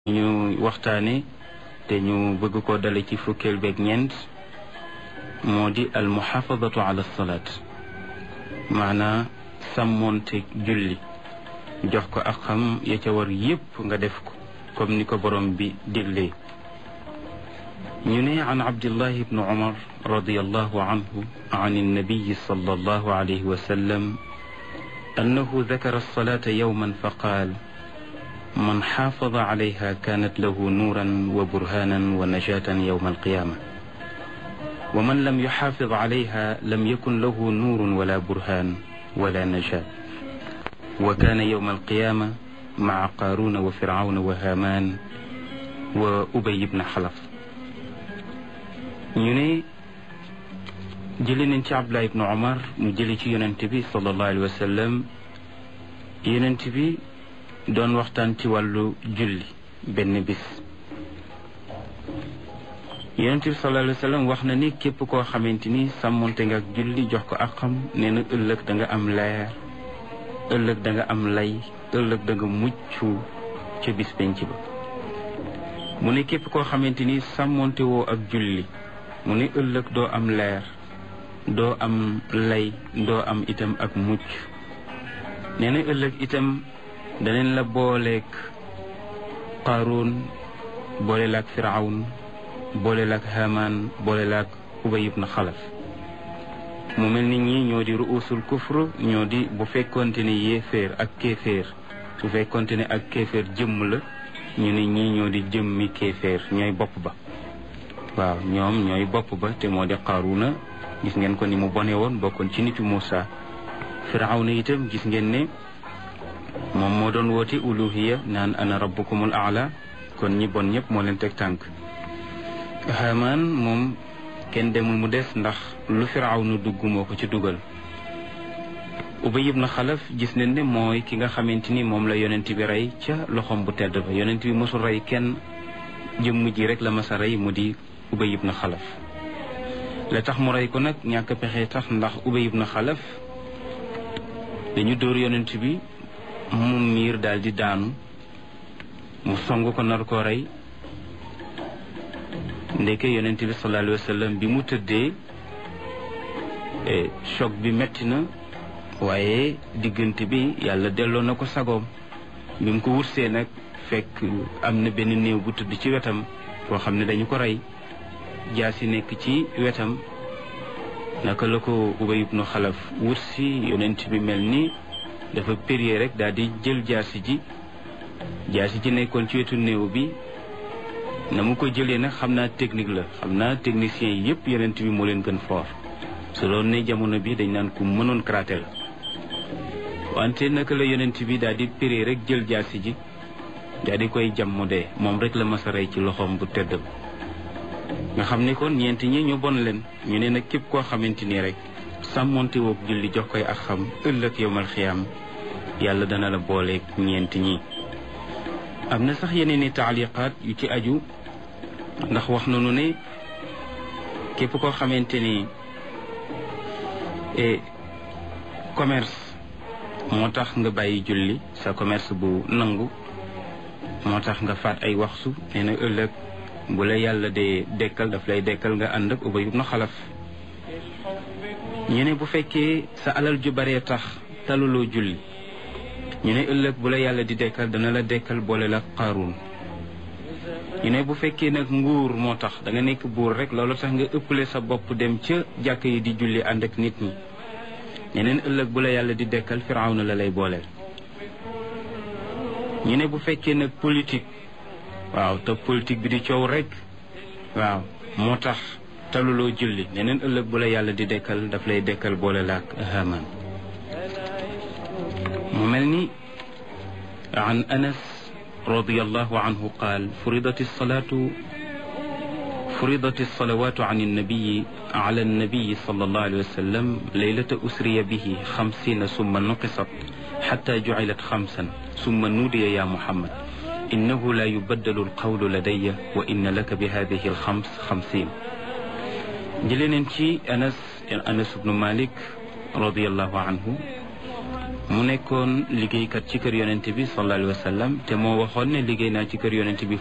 ñu waxtaane te ñu bëgg ko dale ci fukkeel beeg ñeent moo di al muxaafadatu ala salaat maanaa sàmmoonte julli jox ko ak xam ya ca war yépp nga def ko comme ni ko borom bi diglee ñu ne an abdillahi ibnu umar radiallahu anhu an annabiyi sallallahu alayhi wa sallam annahu dakara alsalata yowman fa qaal man xaafada calayha kaanat lahu nuuran wa burhaanan wa najaatan yowma alqiyaama wa man lam yuxaafid calayha lam yakun lahu nuurun wala burhaan wala najaat wa kaana yowma alqiyaama maca qaaruuna wa fircawna wa haamaan wa ubay ibna xalaf ñu ne jëli nañ ci Abdullah ibnu Umar mu jëli ci yonent bi sallallahu alayhi wa sallam yonent bi doon waxtaan ci wàllu julli benn bis yonent bi sallallahu alayhi wa sallam wax na ni képp koo xamante ni sàmmonte nga ak julli jox ko ak xam nee na ëllëg da nga am leer ëllëg da nga am lay ëllëg da nga mucc ca bis penc ba mu ne képp koo xamante ni sàmmonte woo ak julli mu ne ëllëg doo am leer doo am lay doo am itam ak mucc nee na ëllëg itam daneen la booleeg qaaruun boole laak firawn boole laak hamaan boole laak ubay ibn xalaf mu mel ni ñi ñoo di ruusul kufr ñoo di bu fekkonte ne yéeféer ak kéeféer su fekkonte ne ak kéeféer jëmm la ñu ne ñii ñoo di jëmmi kéeféer ñooy bopp ba waaw ñoom ñooy bopp ba te moo di qaaruuna gis ngeen ko ni mu bone woon bokkoon ci nitu Muusa firawna itam gis ngeen ne moom moo doon woote uluhiya naan ana rabbukumul aala kon ñi bon ñëpp moo leen teg tànk Haamaan moom kenn demul mu des ndax lu firawna dugg moo ko ci dugal Ubay ibn Xalaf gis nañ ne mooy ki nga xamante ni moom la yonent bi rey ca loxoom bu tedd ba yonent bi mosul rey kenn jëmm ji rek la masa rey mu di Ubay ibn Xalaf la tax mu rey ko nag ñàkk pexe tax ndax Ubay ibn Xalaf dañu dóor yonent bi mu miir daal di daanu mu song ko nar koo rey ndeke yonent bi sallallahu alayhi wa sallam bi mu tëddee choc bi metti na waaye diggante bi yàlla delloo na ko sagoom bi mu ko wursee nag fekk am na benn néew bu tëdd ci wetam koo xam ne dañu ko rey jaasi nekk ci wetam naka la ko Ubay ibnu Xalaf wursi yonent bi mel ni dafa périer rek daal di jël jaasi ji jaasi ji nekkoon ci wetu néew bi na mu ko jëlee nag xam naa technique la xam naa technicien yi yëpp yonent bi moo leen gën fort su doon ne jamono bi dañ naan ku mënoon karaté la wante naka la yonent bi daal di périer rek jël jaasi ji daal di koy jam mu dee moom rek la mas a rey ci loxoom bu tedd nga xam ni kon ñeenti ñi ñu bon leen ñu ne nag képp koo xamante ni rek sàmmonte woog julli jox koy ak xam ëllëg yowmal xiyaam yàlla dana la booleeg ñeenti ñi am na sax yeneen i taaliqaat yu ci aju ndax wax nañu ne képp koo xamante ni commerce moo tax nga bàyyi julli sa commerce bu nangu moo tax nga faat ay waxtu nee na ëllëg bu la yàlla dee dekkal daf lay dekkal nga ànd ak Ubay ibn Xalaf ñu ne bu fekkee sa alal ju baree tax taluloo julli ñu ne ëllëg bu la yàlla di dekkal dana la dekkal boole la Qaaruun ñu ne bu fekkee nag nguur moo tax da nga nekk buur rek loolu tax nga ëppale sa bopp dem ca jàkk yi di julli ànd ak nit ñi ñeneen ëllëg bu la yàlla di dekkal Firawna la lay booleel ñu ne bu fekkee nag politique waaw te politique bi di coow rek waaw moo tax taluloo julli neneen ëllëg bu la yàlla di dekkal daf lay dekkal boole laak Haamaan mu mel ni an anas radiyallahu anhu qaal furidat alsalatu furidat alsalawatu an annabiyi ala annabiyi sallallahu alayhi wa sallam laylata usriya bihi xamsina summa nuqisat xata jucilat xamsan summa nuudiya ya muhammad innahu la yubaddalu alqawlu ladaya wa inna laka bi hadihi alxams xamsin jëlee neen ci anas anas ibnu malik radiallahu anhu mu nekkoon liggéeykat ci kër yonent bi sallallahu alayhi wa sallam te moo waxoon ne liggéey naa ci kër yonent bi